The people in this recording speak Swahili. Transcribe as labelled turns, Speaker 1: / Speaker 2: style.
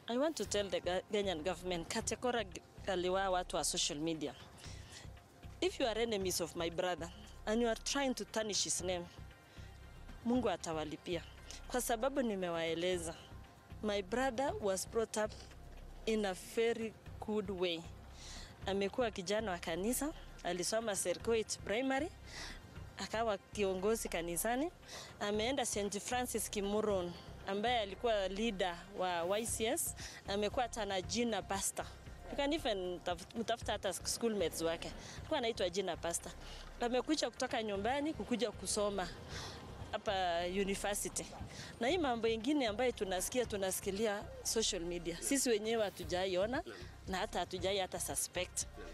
Speaker 1: I want to tell the Ga- Kenyan government categorically wa watu wa social media. If you are enemies of my brother and you are trying to tarnish his name, Mungu atawalipia. Kwa sababu nimewaeleza. My brother was brought up in a very good way. Amekuwa kijana wa kanisa, alisoma Serkoit Primary, akawa kiongozi kanisani. Ameenda St Francis Kimuron ambaye alikuwa leader wa YCS, amekuwa hata na jina pastor. You can even taf- mtafuta hata schoolmates wake, alikuwa anaitwa jina pastor. Amekuja kutoka nyumbani kukuja kusoma hapa university. Na hii mambo ingine ambayo tunasikia tunasikilia social media, sisi wenyewe hatujaiona na hata hatujai hata suspect.